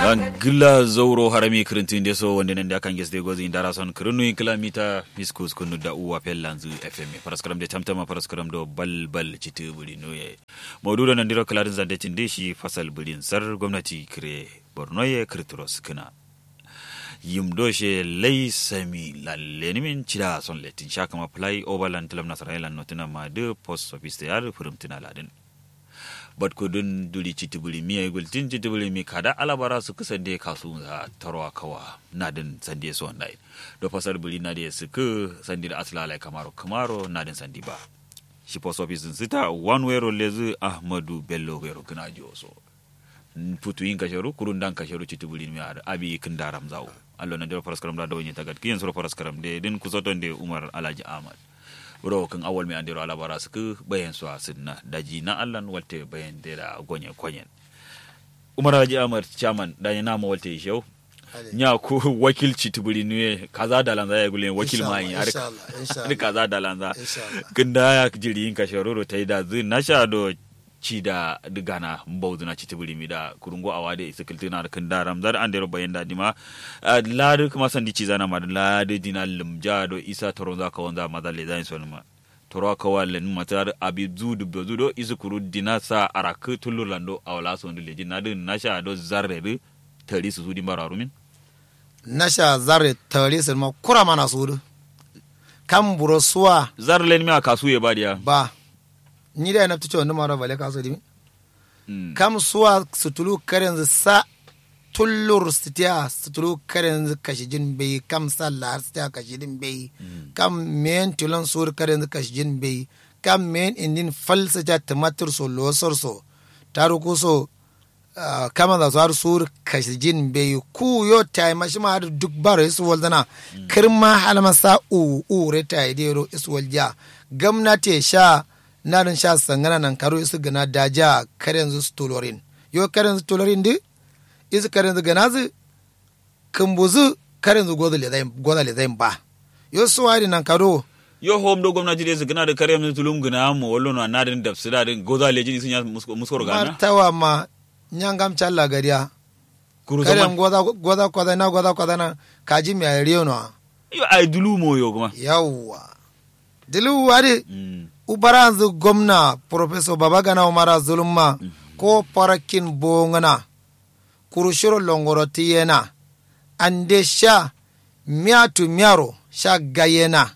gila zauro harami kirintin deso wonde nande akan gesde gozi indara son kirinu kilomita fiskus kunu da uwa pellanzu fm paraskaram de tamtama paraskaram do bal bal citi buri noye maududo nan diro kalarin zande cinde shi fasal burin sar gwamnati kire borno ye kirtros kina yim doshe lay sami lalle min cida son letin shakama play overland tilam nasarailan notina ma de post office yar furimtina ladin bat ko don duri citibuli mi ay gultin citibuli mi kada alabara su kusan de kasu za tarwa kawa na din sande so ndai do fasar buli na de su ku sandi da asla lai kamaro kamaro na din sandi ba shi post office din sita one way ro lezu ahmadu bello wero kana so putu yin kasharu kurun dan kasharu citibuli mi ar abi kindaram zawo allo na de faras karam da dawni tagat kiyen so faras karam de din kusoton de umar alaji ahmad buro kan awal mai andiro alabara suku bayan su asinna daji na allan walte bayan da gonye kwanyen umar haji amar chairman da ya nama walte shau nya ku wakilci tuburi ne kaza da lanza ya gulen wakil mai har kaza da lanza kinda ya jiri yin kasharoro tai da zin na sha do ci da digana mbawdu na citi buri mi da kurungo awade isa kiltina da kan daram zar an dero bayan da dima ladu kuma san di ci zana ma ladu dina lumja do isa toron za ka wanza maza le zan son ma toro ka walen matar abi zudu be zudo isa kuru dina sa arak tulur lando awla son de dina din nasha do zarre de tari su zudi mararu min nasha zarre tari su ma kura mana sudu kan buro suwa zarre len mi aka suye ba dia ba ni da na tuce wanda mara bale kaso dimi kam suwa sutulu karen sa tullur sitiya sutulu karen kashijin bai kam sallar sitiya kashijin bai kam men tulon sur karen kashijin bai kam men indin falsa ja tumatur so losor so taruku so kama da zuwa sur kashijin bai ku yo tai mashi ma duk baro isu waldana kirma halama sa u u reta idero isu walja gamnati sha narin sha sangana nan karo isu gana daja karen zu stolorin yo karen zu stolorin di isu karen zu gana zu kumbuzu karen zu goda le zai ba yo suwari nan karo yo hom do gwamnati de gana da kare mun tulum gana mo wallo na nadin da sida din goda le jini sun ya muskor gana martawa ma nyangam challa gariya karen goda goda goda na goda goda na kaji mi ayriyo no yo ay dulu mo yo kuma yawwa dulu wari ubaranzu gwamna professor babagana umara zulumma mm -hmm. ko parakin bongana kurushiro longoro tiyena ande sha miatu miaro sha gayena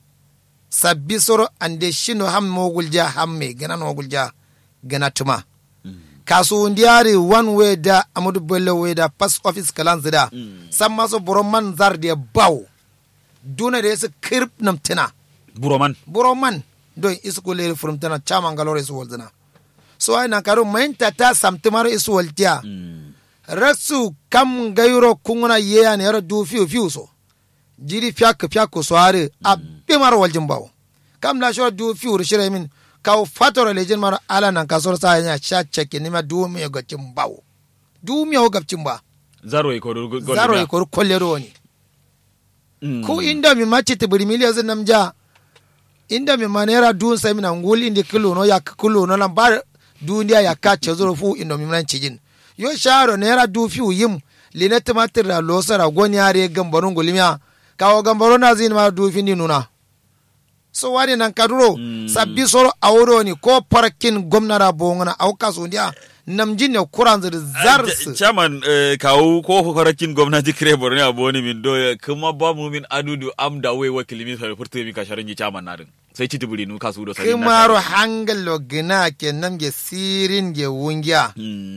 sabbi soro ande shino ham mogulja hamme gana mogulja gana tuma mm -hmm. kasu ndiyari one way da amadu bello way da pass office kalan zida mm -hmm. samma so boroman zarde baw duna da yasu kirp namtina buroman buroman don iskuleri furumtana caman galore isu wolzina so ay nan karu mainta ta samtimaro isu woltiya mm. rasu kam gayuro kunguna yeya ne yaro du fiu fiu so jiri fiyak fiyak so are mm. a bimar waljin bawo kam la shoro du fiu rishire min kaw fatoro lejin maro ala nan kasor sa nya sha cheke nima du mi gacin bawo du mi o gacin ba zaro e koru zaro e koru kollero ni mm. ku inda mi machi tibiri miliyan namja inda mi manera dun sai mina ngul indi kilo no ya kilo no lan bar duniya ya ka ce zuru fu indo mi nan cijin yo sharo nera du fi yim line tumatir da losara goni are gambarun gulmiya kawo gambaro na zin ma du fi ni nuna so wani nan kaduro mm. sabbi soro awro ni ko parkin gwamnara bongana au kaso ndiya namjin ne kuran zir zars chairman kawo ko farakin gwamnati kire borne aboni min do kuma ba mu min adudu am da wai wakili min sai furta mi ka sharin chairman narin sai ci tubuli nu kasu do sai kuma ro hangal lo gina ke nam ge sirin ge wungiya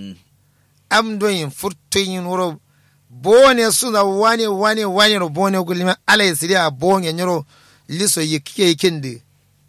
am do yin furta yin wuro bone suna wani wani wani ro bone gulima alai siria bonge nyoro liso yike kindi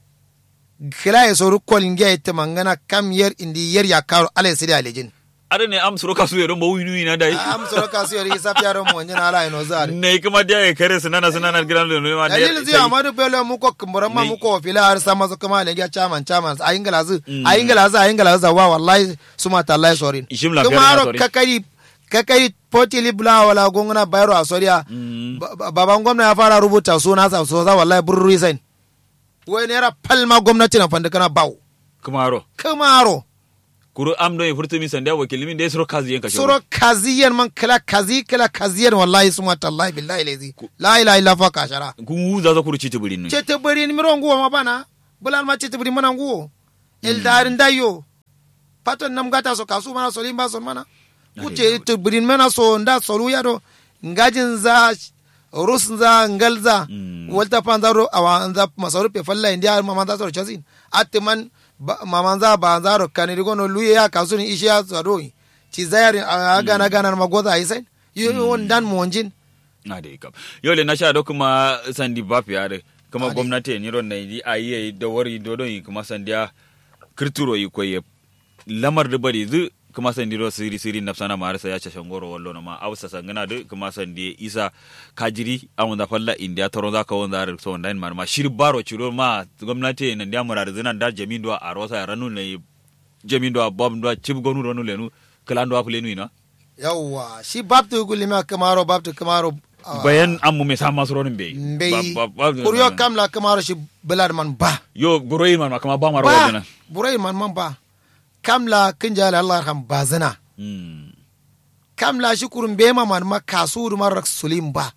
kila ya soru kolin gya ita mangana kam yer indi yer ya karo ala sidi alejin ada ne am soro kasu yero mawu inu ina dai am soro kasu yero isa fiaro mo nyana ala ino zari ne kuma dia ya kare sunana sunana gidan lo ne ma dalil zai amadu belo mu ko kumbura ma mu ko fila har sama so kuma le gya chaman chaman ayin galazu ayin galazu ayin galazu wa wallahi suma ta Allah sorin kuma ro kakari kakari potili bula wala gongona bayro a soriya baban gwamna ya fara rubuta suna sa so za wallahi burru resign wai naira palma gwamnati na fanda kana bawo kumaro kumaro kuru am do furtu min sandiya wakil min de suro kazi yanka suro kaziyan man kala kazi kala kaziyan wallahi suma tallahi billahi lazi la ilaha illa fa kashara kun wuza za kuru ci tibulin ne ce te bari ni miron guwa ma bana bulan ma ce te bari mana guwo eldarin dayo paton nam gata so kasu mana so limba so mana kuce te bari mana so nda so lu ya do ngajin za rus za ngal za walta pan za ro awa za masarupe falla india mama za so chasin atman mama za ba za ro kaniri gono luye ya kasu ni ishi ya so do ci zayarin a gana gana ma goza ai sai yo won dan monjin na da ikam yau le na sha do kuma sandi bafi yare kuma gwamnati ni ron nai a yi da wari do don kuma sandiya kirturo yi koye lamar da bari zu kuma sandi ro siri siri na sana marisa ya ce shangoro wallo na ma ausa sangana da kuma sandi isa kajiri an wanda falla india toro za ka wanda ar so ndan mar ma shir baro chiro ma gwamnati nan da murar zinan da jamin do a rosa ranu ne jamin do bom do chib gonu ronu lenu kalan do afule nu ina yawwa shi babtu gulima kamaro babtu kamaro bayan an mu me sama suronin bai mbey kuryo kamla kamaro shi belad man ba yo buroyi man ma kama ba maro ba wadana burai man man ba kamla kinjala Allah ham bazana mm kamla shi kurun be ma man ma kasu mar rak sulim ba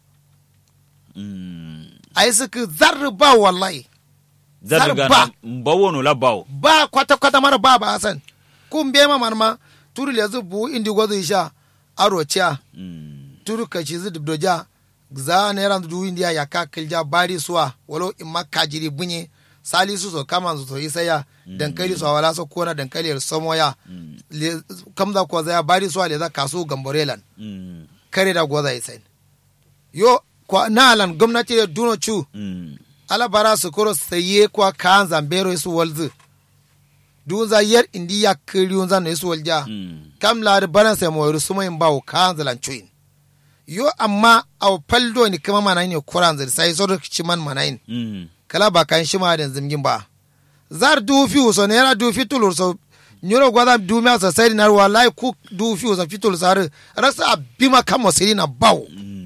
mm ai suka zarri ba wallahi zarga ba. na bawono la bawo ba kwata kwata mara ba ba san kun be ma man ma turu le zubu indi gozo isha aro cha mm turu ka ci zudu doja za ne ran du india ya ka kilja bari suwa walo in makka jiri bunye sali su so kama su so isaya dankali so wala so kona dankali somo ya le kamza ko za bari suwa le za kasu gamborelan mm kare da goza isai yo kwa nalan gwamnati da duno chu mm ala bara su koro saye kwa kan zambero su walzu dun za yar indiya kiriyun zan su walja mm kam la da baran sai mo su mai bawo kan zalan chuin yo amma aw paldo ni kama mana ne kuran zai sai so ci man mana in mm kala ba kan shi ma da zimgin ba zar du fi so ne ra du fi tulur so nyoro gwada du mi asa sai na wallahi ku du fi so fi tulur sar rasa bima kamo siri na bawo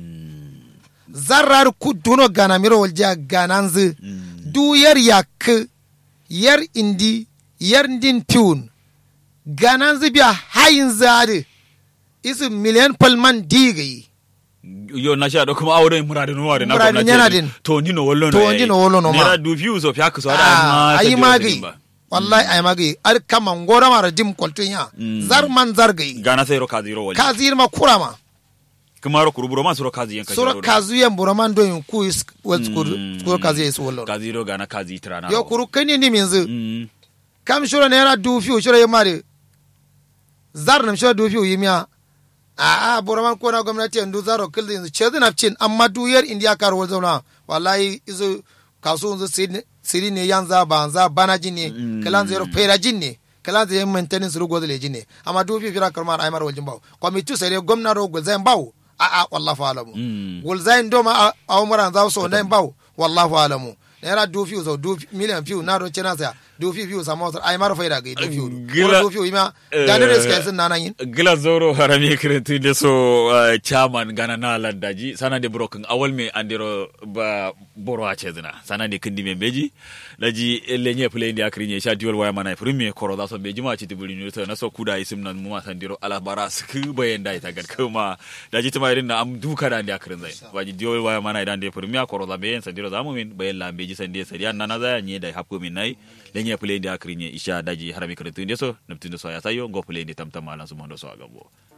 zarar ku duno gana miro walja gananzu du yar yak yar indi yar din piun gananzu biya hayin zade isi miliyan palman digayi yo na sha do kuma awdo murade no wade na Murade gwamnati nyana ne. din. to ni no wollo no To ni no wollo no ma. nera du fiu so fiak so ada Ah, ma ayi sandi magi ba. wallahi ayi magi ar kama ngora mara dim koltun ya Mm. zar man zar gayi gana sai ro kazi ro wali ka zir ma kurama kuma ro kuruburo ma suro kazi yanka sura kazu yan buraman do yin ku is wal Mm. skur skur kazu yesu wallo kazi ro gana kazi trana yo kuru kani ni minzu mm kam shura ne yana du fiu shura yamare zar nam shura du fiu yimiya a a buraman ko na gwamnati yanzu zaro kildi yanzu ce zina cin amma duyar indiya kar wal zauna wallahi izu kasu yanzu siri- siri ne yan za ba za bana jin ne Mm. kalan zero fera jin ne kalan zero maintenance rugo da lejin ne amma du fiu fira karmar aymar waljin bawo kwamitu sai dai gwamna ro gulzain bawo a a wallahi alamu mm gulzain do ma a umuran za su ndai bawo wallahi alamu naira du fiu so du miliyan fiu na ro cina sa du fiu fiu sa motar aymar faida ga du fiu Gila- du fiu ima da ne riska sun nanan yin gila zoro harami kirinti de so uh, chairman gana na landaji sana de broken awal me andiro ba boro a chezna sana de kindi me beji daji lenye play ndi akri nye shadi wal waya mana prime koro da so beji ma chiti buli nyuto na so kuda isim nan muma sandiro ala bara sku bayen dai ta gad kuma daji tuma irin na am duka da ndi akrin zai waji diol waya mana idan de prime koro da bayen sandiro zamu min bayen la beji sandi sariya nana za nye dai hapko min nai lenye play ndi akri nye isha daji harami kirinti de so naptindo so ya sayo go play ndi tamtama lan sumondo so agabo